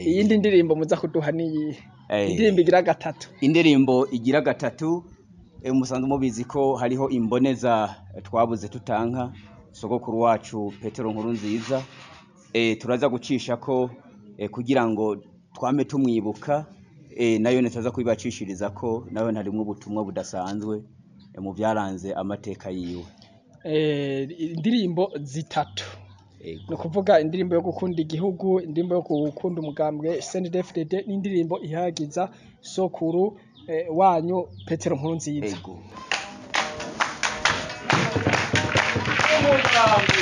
Eh, iyindi ndirimbo muza kuduha niyihe eh, indirimbo igira gatatu indirimbo igira gatatu eh, musanzwe mubizi ko hariho imboneza eh, twabuze tutanka sogokuru wacu petero nkuru nziza eh, turaza gucisha ko eh, kugira ngo twame tumwibuka eh, nayo nitaza kubibacishiriza ko nayo harimwo ubutumwa budasanzwe eh, mu byaranze amateka yiwe Eh, indirimbo zitatu Ego. ni ukuvuga indirimbo yo gukunda igihugu indirimbo yo gukunda umugambwe CNDD-FDD n'indirimbo ihayagiza sokuru eh, wanyu petero nkuru nziza Ego.